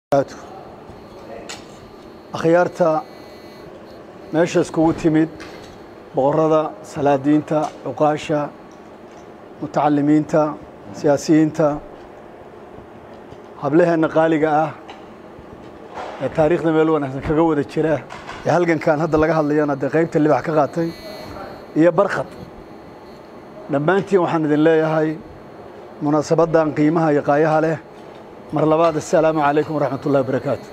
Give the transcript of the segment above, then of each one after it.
akhyaarta meesha iskugu timid boqorada salaadiinta cuqaasha mutacalimiinta siyaasiyiinta hablaheenna qaaliga ah ee taariikhda meel wanaagsan kaga wada jira ee halgankan hadda laga hadlayana dee qaybta libax ka qaatay iyo barkhad dhammaantiin waxaan idin leeyahay munaasabaddan qiimaha iyo qaayaha leh mar labaad assalaamu calaykum waraxmat ullahi wabarakaatu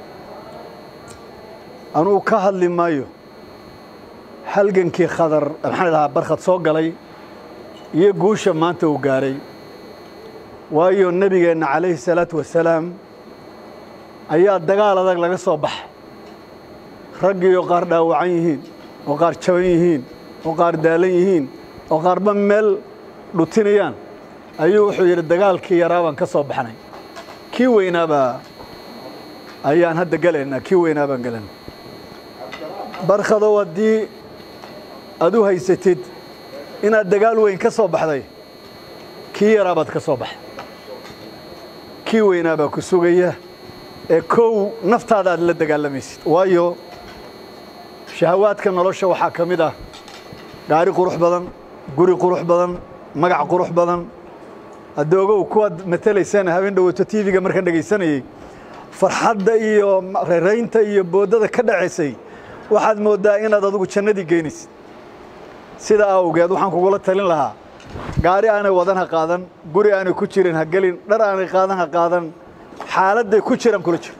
anugu ka hadli maayo halgankii khadar maxaan idhahaa barkhad soo galay iyo guusha maanta uu gaaray waayo nebigeenna calayhi salaatu wasalaam ayaa dagaal adag laga soo baxay raggii oo qaar dhaawacan yihiin oo qaar jaban yihiin oo qaar daalan yihiin oo qaarba meel dhutinayaan ayuu wuxuu yidhi dagaalkii yaraa baan ka soo baxnay kii weynaabaa ayaan hadda gelaynaa kii weynaa baan gelayna barkhadow haddii aad u haysatid inaad dagaal weyn ka soo baxday kii yaraabaad ka soo baxay kii weynaabaa ku sugaya ee kow naftaada aad la dagaalamaysid waayo shahawaadka nolosha waxaa ka mid ah gaari qurux badan guri qurux badan magac qurux badan haddii ogow kuwaad matelaysana habeen dhowaato tv-ga markaan dhegaysanayey farxadda iyo reeraynta iyo boodada ka dhacaysay waxaad mooddaa inaad adugu jannadii geynaysid sida awgeed waxaan kugula talin lahaa gaari aanay wadan ha qaadan guri aanay ku jirin ha gelin dhar aanay qaadan ha qaadan xaaladday ku jiraan kula jiro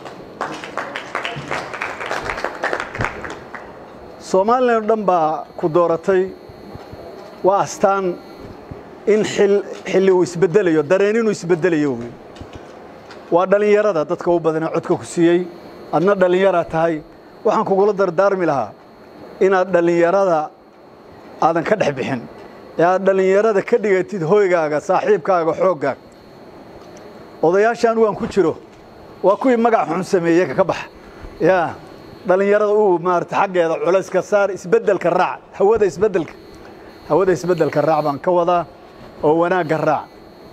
soomaalilan o dhan baa ku dooratay waa astaan in xilli uu isbeddelayo dareen inuu isbeddelayo wey waa dhallinyarada dadka u badanee codka ku siiyey adna dhallinyaraa tahay waxaan kugula dardaarmi lahaa inaad dhallinyarada aadan ka dhex bixin ee aad dhallinyarada ka dhigatid hoygaaga saaxiibkaaga xooggaaga odayaasha anigu aan ku jiro waa kuwii magac xun sameeye ka baxa yaa dhallinyarada uu maarata xaggeeda culayska saar isbeddelka raac hawada isbeddelka hawada isbeddelka raac baan ka wadaa oo wanaagga raac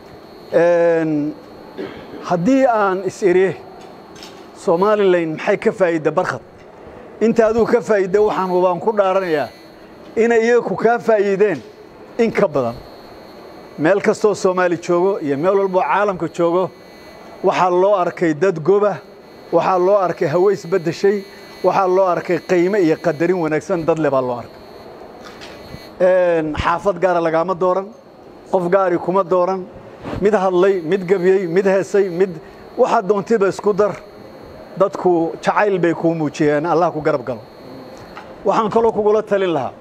haddii aan is-iri somalilan maxay ka faa'iidda barkhad inta aduu ka faa'iidda waxaan hubaan ku dhaaranayaa inay iyaku kaa faa'iideen in ka badan meel kastoo soomaali joogo iyo meel walboo caalamka joogo waxaa loo arkay dad goba waxaa loo arkay hawe isbeddeshay waxaa loo arkay qiime iyo qadarin wanaagsan dad le baa loo arkay xaafad gaara lagaama dooran qof gaari kuma dooran mid hadlay mid gebiyey mid heesay mid waxaad doontiba isku dar dadku jacayl bay kuu muujiyeen allah ku garab galo waxaan kaloo kugula talin lahaa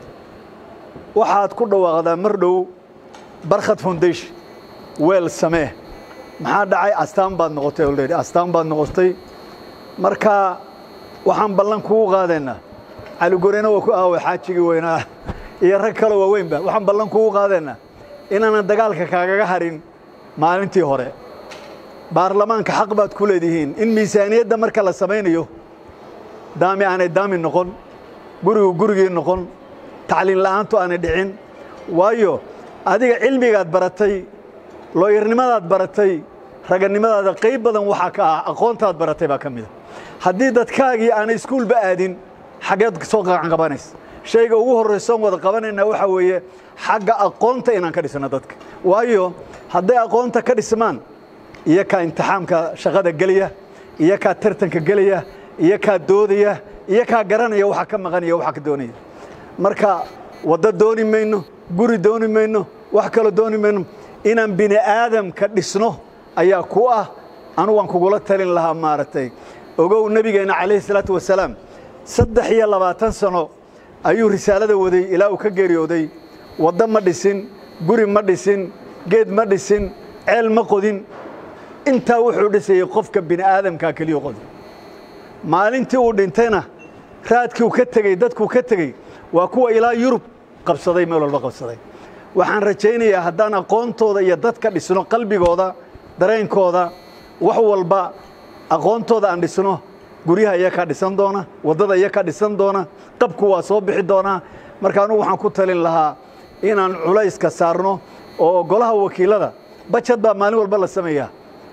waxaad ku dhawaaqdaa mar dhow barkhad foundation weel samee maxaa dhacay astaan baad noqotay olredy astaan baad noqotay marka waxaan ballan kugu qaadaynaa caligorena waa ku aaway xaajigii weynaa iyo rag kaloo waaweynba waxaan ballan kugu qaadaynaa inaanan dagaalka kaagaga harin maalintii hore baarlamaanka xaq baad ku leedihiin in miisaaniyadda marka la samaynayo daami aanay daami noqon gurigu gurigii noqon tacliin la'aantu aanay dhicin waayo adiga cilmigaad baratay looyarnimadaad baratay raganimadaada qayb badan waxaa ka ah aqoontaad baratay baa ka mida haddii dadkaagii aanay iskuulba aadin xaggeed soo qacan qabanaysa shayga ugu horraysoon wada qabanaynaa waxaa weeye xagga aqoonta inaan ka dhisno dadka waayo hadday aqoonta ka dhismaan iyo kaa imtixaamka shaqada gelaya iyo kaa tartanka gelaya iyo kaa doodaya iyo kaa garanaya waxa ka maqanaya waxa ka doonaya marka waddo dooni mayno guri dooni mayno wax kaloo dooni mayno inaan bini aadamka dhisno ayaa ku ah anugaan kugula talin lahaa maaragtay ogow nebigeenna calayhi salaatu wasalaam saddex iyo labaatan sano ayuu risaalada waday ilaa uu ka geeriyooday waddo ma dhisin guri ma dhisin geed ma dhisin ceel ma qodin intaa wuxuu dhisayey qofka bini aadamkaa keliya qodi maalintii uu dhintayna raadkii uu ka tegey dadkuu ka tegey waa kuwa ilaa yurub qabsaday meel walba qabsaday waxaan rajaynayaa haddaan aqoontooda iyo dadka dhisno qalbigooda dareenkooda wax walba aqoontooda aan dhisno guryaha iyakaa dhisan doona waddada iyakaa dhisan doona qabku waa soo bixi doonaa marka anugu waxaan ku talin lahaa inaan culayska saarno oo golaha wakiilada bajad baa maalin walba la sameeyaa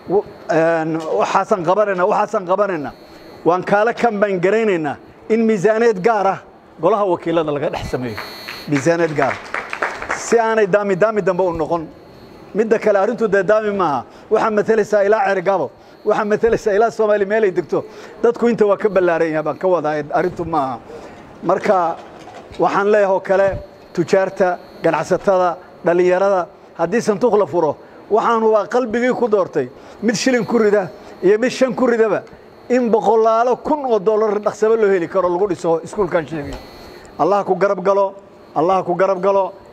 waxaasan qabanayna waxaasan qabanayna waan kaala kambaan garaynaynaa in miisaaneed gaar ah golaha wakiilada laga dhex sameeyo miisaaneed gaara si aanay daami daami dambe u noqon midda kale arrintu dee daami maaha waxaa matelaysaa ilaa cergabo waxaa matelaysaa ilaa soomaali meelay degto dadku inta waa ka ballaaran yahay baan ka wadaa arrintu maaha marka waxaan leeyahay oo kale tujaarta ganacsatada dhallinyarada haddii sanduuq la furo waxaan hubaa qalbigii ku doortay mid shilin ku rida iyo mid shan ku ridaba in boqolaalo kun oo dollar dhaqsabo loo heli karo lagu dhiso iskuulkan sheegay allah ku garab galo allah ku garab galo